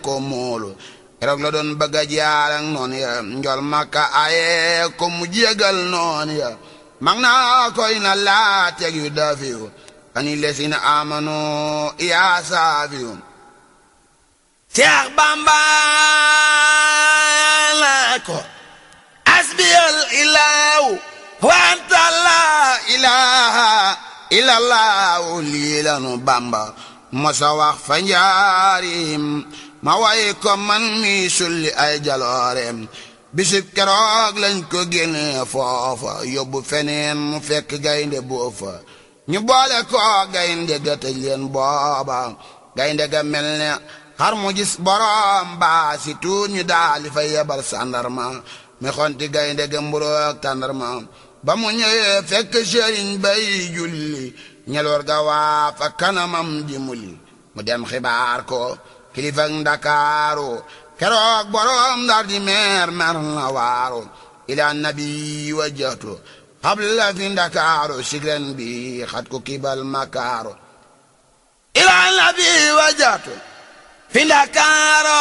ko moolu keroog la doon bëgg a jaar ak noonu ya njol makka aye ko mu jégal noonu ya mag naa koy na laa teg yu dafiyu ani lesina amanu yaa saafiyu Seex Bamba la ko asbiyal ilaahu wa anta la ilaha illallahu lii lanu Bamba mosa wax fa njaarim ma way ko man mi sulli ay jalooreem bisib keroog lañ ko génne foofa yóbbu feneen mu fekk gaynde boofa ñu boole ko gaynde ga tëj leen booba gaynde ga mel ne xar mu gis borom baa si tuut ñu daali fa yebal sàndarma mi xonti gaynde ga mburoog tàndarma ba mu ñëwee fekk sëriñ bay julli ñeloor ga waa fa kanamam di muli mu dem xibaar ko kilifak ndakaaru keroog borom ndar di meer mer na waaru ila nabi wajjatu xabla fi ndakaaru sigren bi xat ko kibal makaaru ila nabi wajjatu fi ndakaaru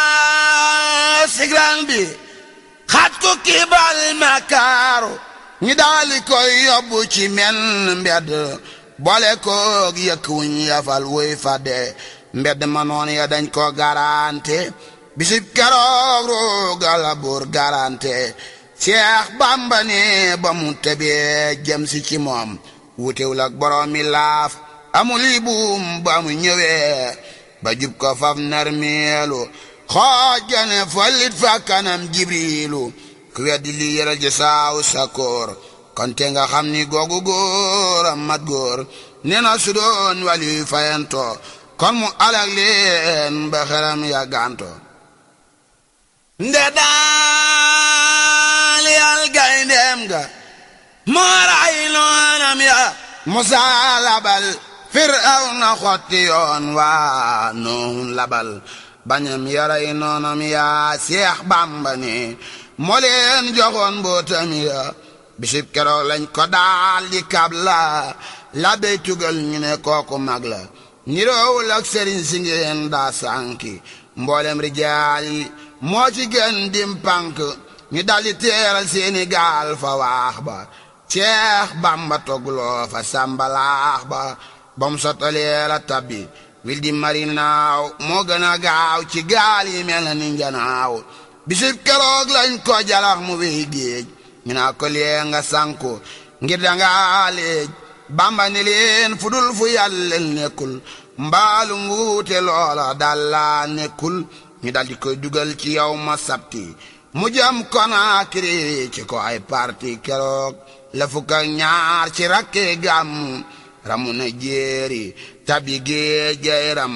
sigren bi xat ko kibal makaaru ñi daali koy yóbbu ci men mbedd boole koog yëkk wuñ yafal wuy fadde mbedd ma noon ya dañ ko garante bisib keroog roogala buur garante Seex Bàmba ne ba mu tebee jëm si ci moom wutewul ak borom mi laaf amul yi buum ba mu ñëwee ba jub ko faf narmeelu xoojane follit fa kanam jibriilu ku weddi li yëral ji saaw sakoor kon te nga xam ni googu góor a mat góor nee na su doon wali fayanto kon mu alag leen ba xeram ya ganto nde daal yal gayndeem ga moo ray noonam ya musa labal firawna xotti yoon waa noon labal bañam yaray noonam ya seex bàmba ni moo leen joxoon mbootam ya bisib keroog lañ ko daal di kab la la bey tugal ñu ne kooku mag la niroowul ak sëriñ si ngeen daa sànki mboolem rijaal yi moo ci gën dim pànk ñu daldi teeral seeni gaal fa waax ba ceex bamba togloo fa sàmbalaax ba bam sottalee la tabbi wil di mari naaw moo gën a gaaw ci gaal yi mel na ni njanaaw bisib keroog lañ ko jalax mu wéy géej ñu naa ko lee nga sànku ngir danga léej bamba ni leen fu dul fu yàlla nekkul mbaalu nguute loola dalla nekkul ñu daldi koy dugal ci yow ma sabti mu jëm Konaakiri ci ko ay parti keroog la fukk ak ñaar ci rakke gàmm ramu na jéeri tabi géej gay ram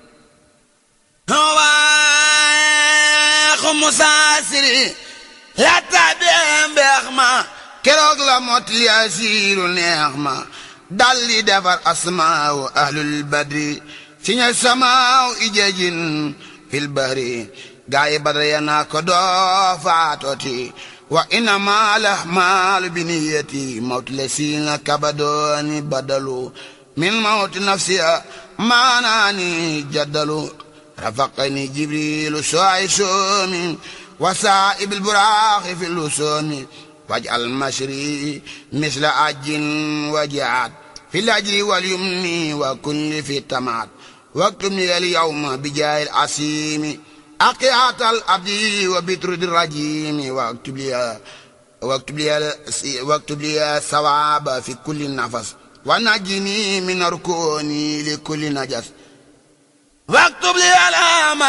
waaxu musaasiri la tabee mbeex ma keroog la mot li asiiru neex ma dalli defar asmaawu ahlul badri si ña samaaw ijajin fil bahri gaayi badra ya naa ko doo faatoti wa innama lahmaalu biniyati mawti la siina kabadooni badalu min mawti nafsiya maanaani jaddalu rafaqani jibrilu soay soomi wa saa'ibil buraaxi fi lusoomi waj'al mashri misla ajin wajaat fi lajri wal yumni wa kulli fi tamaat واكتب لي اليوم بجاه العسيم أقيات الأبدي وبترد الرجيم واكتب لي واكتب لي واكتب لي الثواب في كل نفس ونجني من ركوني لكل نجس واكتب لي الام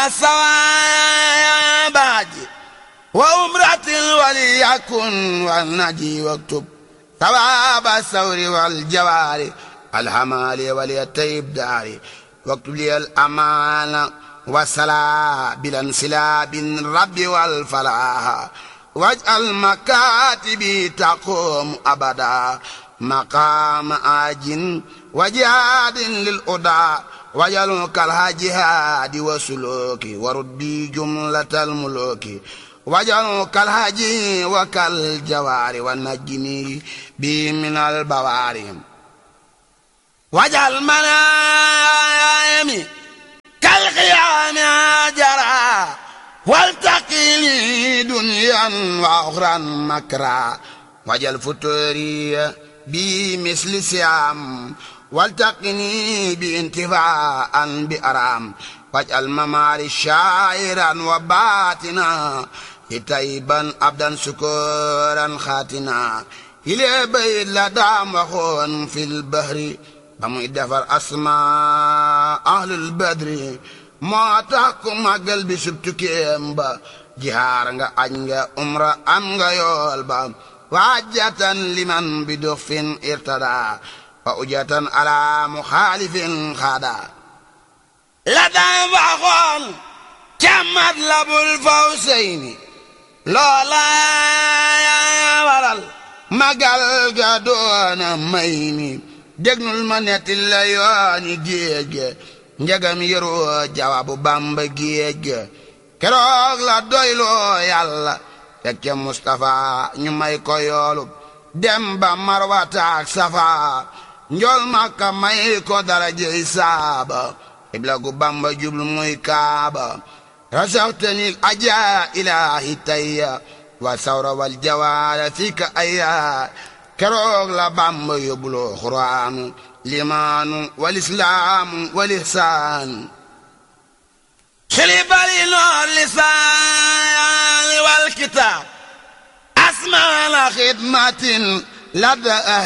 الثواب وأمرة وليكن والنجي واكتب ثواب الثور والجوار الحمال وليتيب داري واكتب لي الأمان والصلاة بالانسلاب الرب والفلاح واجعل مكاتبي تقوم أبدا مقام آج وجهاد للأدى واجعل كالهاجهاد وسلوك وردي جملة الملوك واجعل كالهاجي وكالجوار والنجني بي من البواري واجعل منامي كالقيام جرى والتقيني دنيا وأخرى مكرا وجل فتوري بمثل سيام والتقني بانتفاعا بأرام واجعل مماري شاعرا وباتنا تيبا عبدا سكورا خاتنا إلى بيت لدام وخون في البحر بمي دفر أسماء أهل البدر moo tax ku màggal bi sub tukkeem ba jihaar nga aj nga umra am nga yool ba waajatan liman bi dux fin irtada wa ujatan ala muxaalifin xaada la daan waxoon ca Matlabul Fawzayni loola waral magal ga doona may ni dégnul ma netti la yooni géej njagam yëroo jawaabu bamba géej ga keroog la doyloo yàlla teg ca Mustapha ñu may ko yoolub dem ba marwata ak safa njool makka may ko darajey saaba ibla gu bamba jublu muy kaaba rasaxtani aja ilahi tayya wa sawra wal jawaara fika ayya keroog la bamba yóbbuloo xuraanu limaanu walislaamu walihsaanu xilibali noor lisaan wal kitaab asmaana xidmatin ladda